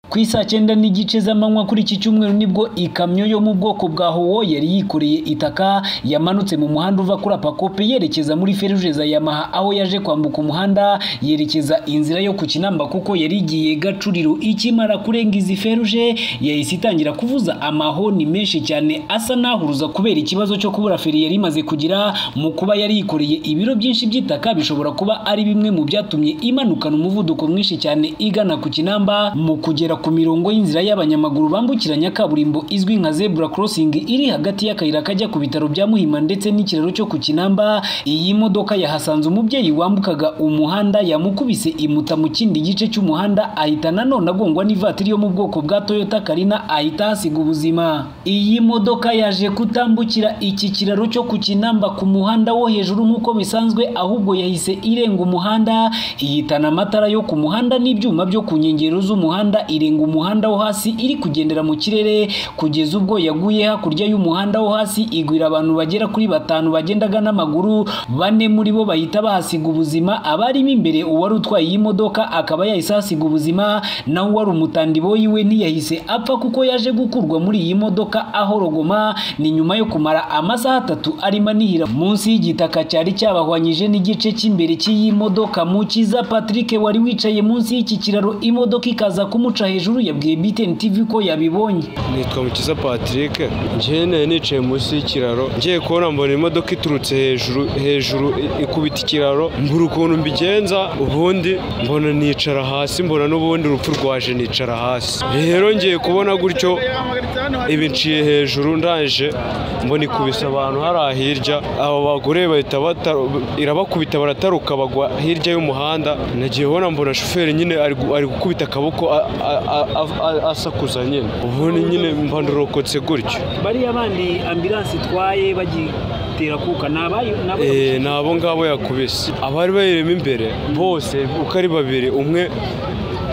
ku isaa cyenda n'igice z'amanywa kuri iki cyumweru nibwo ikamyo yo mu bwoko bwa howo yari yikoreye itaka yamanutse mu muhanda uva kuri apakope yerekeza muri feruje za yamaha aho yaje kwambuka umuhanda yerekeza inzira yo ku kinamba kuko yari igiye gacuriro ikimara kurenga izi feruje yahise itangira kuvuza amahoni menshi cyane asa n'ahuruza kubera ikibazo cyo kubura feri yari imaze kugira mu kuba yari yikoreye ibiro byinshi by'itaka bishobora kuba ari bimwe mu byatumye imanukana umuvuduko mwinshi cyane igana ku kinamba mu kugera ku mirongo y'inzira y'abanyamaguru bambukiranya kaburimbo izwi nka zebura korosingi iri hagati y'akayira kajya ku bitaro bya muhima ndetse n'ikiraro cyo ku kinamba iyi modoka yahasanze umubyeyi wambukaga umuhanda yamukubise imuta mu kindi gice cy'umuhanda ahita nanone agongwa n'ivatiri yo mu bwoko bwa toyota karina ahita ahasiga ubuzima iyi modoka yaje kutambukira iki kiraro cyo ku kinamba ku muhanda wo hejuru nk'uko bisanzwe ahubwo yahise irenga umuhanda iyitana amatara yo ku muhanda n'ibyuma byo ku nkengero z'umuhanda irenga umuhanda wo hasi iri kugendera mu kirere kugeza ubwo yaguye hakurya y'umuhanda wo hasi igwira abantu bagera kuri batanu bagendaga n'amaguru bane muri bo bahita bahasiga ubuzima abarimo imbere uwari utwaye iyi modoka akaba yahise ahasiga ubuzima naho uwari umutandibo yiwe ntiyahise apfa kuko yaje gukurwa muri iyi modoka aho rogoma ni nyuma yo kumara amasaha atatu arimo anihira munsi y'igitaka cyari cyabahwanyije n'igice cy'imbere cy'iyi modoka mukiza Patrick wari wicaye munsi y'iki kiraro imodoka ikaza kumuca hejuru yabwiye BTN TV ko yabibonye nitwa mukiza patrick njyewe nari nicaye munsi y'ikiraro ngiye kubona mbona imodoka iturutse hejuru hejuru ikubita ikiraro mbura ukuntu mbigenza ubundi mbona nicara hasi mbona n'ubundi urupfu rwaje nicara hasi rero ngiye kubona gutyo ibi nciye hejuru ndaje mbona ikubise abantu hariya hirya abo bagore bahita bata- irabakubita barataruka bagwa hirya y'umuhanda nagiye kubona mbona shoferi nyine ari gu- ari gukubita akaboko a- a- a- a- a- asakuza nyine ubundi nyine mba ndarokotse gutyo bariya bandi ambilansi itwaye bagitera kuka ni abayo Eh, ni abo ngabo yakubise abari bayirimo imbere bose uko ari babiri umwe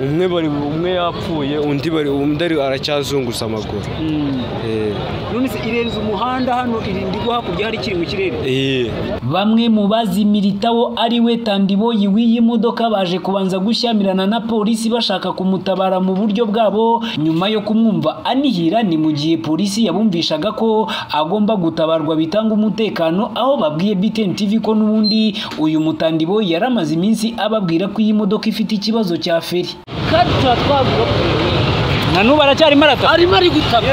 umwe bari umwe yapfuye undi bari undi ari- aracyazunguza amaguru Eh, none se irenze umuhanda hano irindi igwa hakurya hari ikiri mu kirere eh. bamwe mu bazimiritaho ari we tandiboyi w'iyi modoka baje kubanza gushyamirana na polisi bashaka kumutabara mu buryo bwabo nyuma yo kumwumva anihira ni mu gihe polisi yabumvishaga ko agomba gutabarwa bitanga umutekano aho babwiye BTN TV ko n'ubundi uyu mutandibo yari amaze iminsi ababwira ko iyi modoka ifite ikibazo cya feri kandi tuba twavuga ko na n'ubu aracyarimo arataka arimo ari gutaka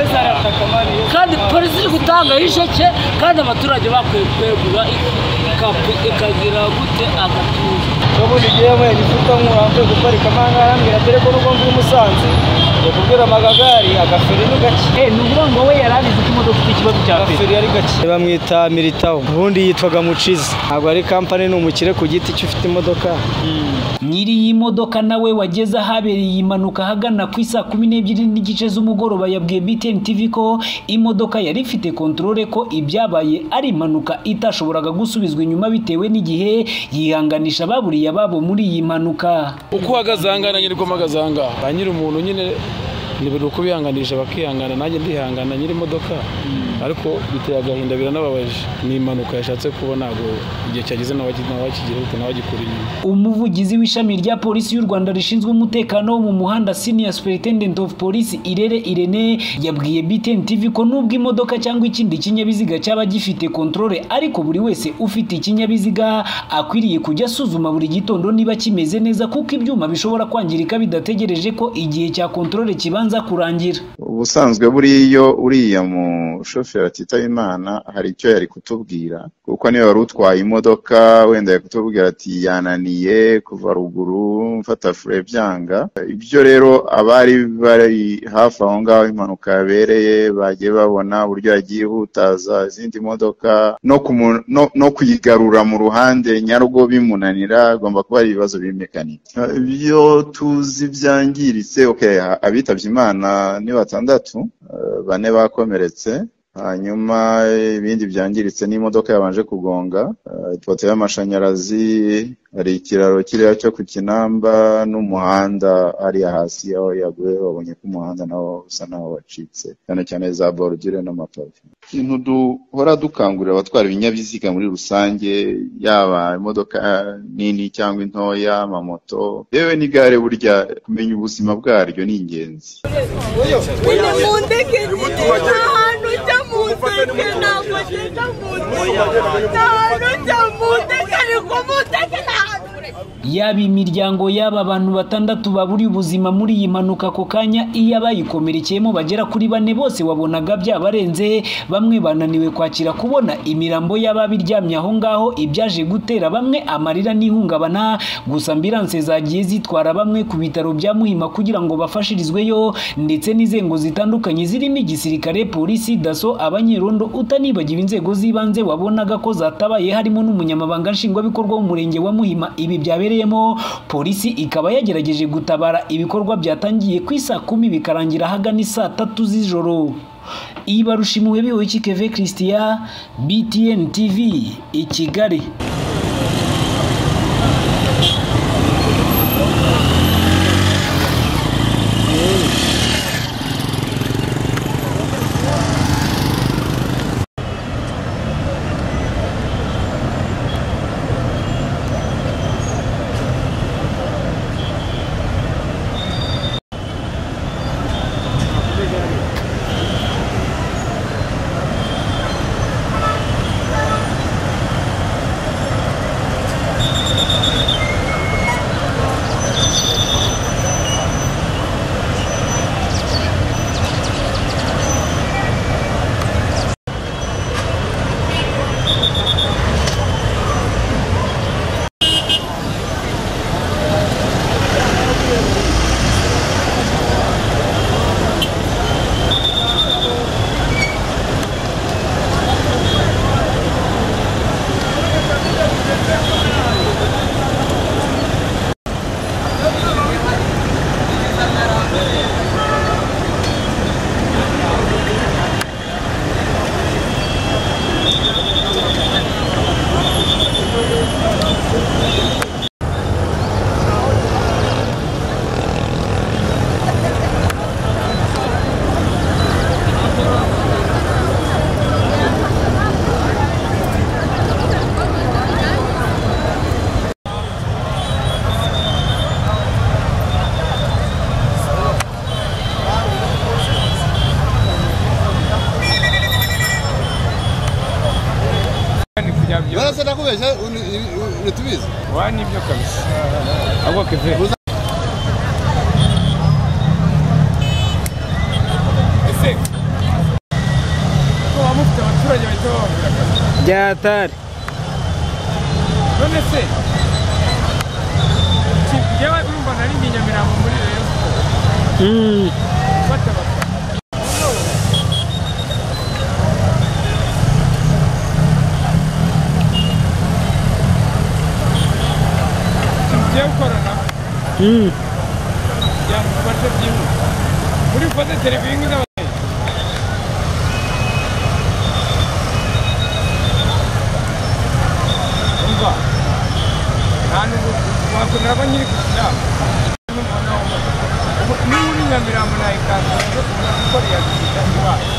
kandi polisi iri gutanga isheke kandi abaturage bakwiye kwegura ikapu ikagira gute agatuza ubundi yewe nifuta nk'urambuye guparika amangaha mbwira dore ko n'ubwo mvuye i Musanze yakubwira amagagari agaferi ni gake ni ukuvuga ngo we yari abizi ko imodoka ifite ikibazo cya feri agaferi ari gake bamwita miritaho ubundi yitwaga mucizi ntabwo ari kampani ni umukire ku giti cyo ufite imodoka nyiri iyi modoka nawe wageze ahabereye impanuka ahagana ku isaa kumi n'ebyiri n'igice z'umugoroba yabwiye BTN TV ko imodoka yari ifite kontorore ko ibyabaye ari impanuka itashoboraga gusubizwa inyuma bitewe n'igihe yihanganisha baburiye ababo muri iyi mpanuka uko uhagaze ahangaha nanjye niko mpagaze ahangaha ba nyiri umuntu nyine ni buri uko bihanganisha bakihangana nanjye ndihangana nyiri imodoka ariko biteye agahinda biranababaje ni impanuka yashatse kuba ntabwo igihe cyageze ntawaki- ntawakigira ntawagikura inyuma umuvugizi w'ishami rya polisi y'u Rwanda rishinzwe umutekano wo mu muhanda senior superintendent of police Irere Irene yabwiye BTN TV ko nubwo imodoka cyangwa ikindi kinyabiziga cyaba gifite controle ariko buri wese ufite ikinyabiziga akwiriye kujya asuzuma buri gitondo niba kimeze neza kuko ibyuma bishobora kwangirika bidategereje ko igihe cya controle kibanza kurangira ubusanzwe buriya iyo uriya mushoferi atitaba imana hari icyo yari kutubwira kuko niyo wari utwaye imodoka wenda yari kutubwira ati yananiye kuva ruguru mfata fure byanga ibyo rero abari bari hafi aho ngaho impanuka yabereye bagiye babona uburyo yagiye ihutaza izindi modoka no kumu- no- no kuyigarura mu ruhande nyarwo bimunanira agomba kuba ari ibibazo b'imekanika ibyo tuzi byangiritse okay, ha- abitabye imana ni batandatu eh, bane bakomeretse hanyuma ibindi byangiritse n'imodoka yabanje kugonga eh, ipoto y'amashanyarazi hari ikiraro kiriya cyo ku kinamba n'umuhanda hariya hasi aho yaguye babonye ko umuhanda nawo usa naho wacitse cyane cyane za borudire n'amapave ikintu duhora dukangurira abatwara ibinyabiziga muri rusange yaba imodoka nini cyangwa intoya amamoto yewe n'igare burya kumenya ubuzima bwaryo ni ingenzi Njye mu ndege nta hantu njya mu ndege ntabwo ngenda mu ndege nta hantu njya mu ndege ariko mu ndege nta hantu yaba imiryango yaba abantu batandatu baburiye ubuzima muri iyi mpanuka ako kanya iyo abayikomerekeyemo bagera kuri bane bose wabonaga byabarenze bamwe bananiwe kwakira kubona imirambo y'ababiryamye aho ngaho ibyaje gutera bamwe amarira n'ihungabana gusa ambiranse zagiye zitwara bamwe ku bitaro bya muhima kugira ngo bafashirizweyo ndetse n'inzego zitandukanye zirimo igisirikare polisi daso abanyerondo utanibagiwe inzego z'ibanze wabonaga ko zatabaye harimo n'umunyamabanga nshingwabikorwa w'umurenge wa muhima ibi byabereyemo polisi ikaba yagerageje gutabara ibikorwa byatangiye ku isaa kumi bikarangira ahagana isaa tatu z'ijoro ibarushimuwe biwe keve christian btn tv i kigali barasa nakubeshya uratubizi wanibyo kabisa ahubwo keve ko baba mufite abaturage bahita bababwira akazi byatari none se ki- yewe urumva nari ndi nyamirambo muri rayon sport gufata abafana ikintu ugiye gukora nabo kugira ngo ufate byihuse muri bufate televiziyo z'abaturage umva nta nubwo wakundira ko nyiri kugira niba uri nyamirambo nayikanzura kuko yagira iwacu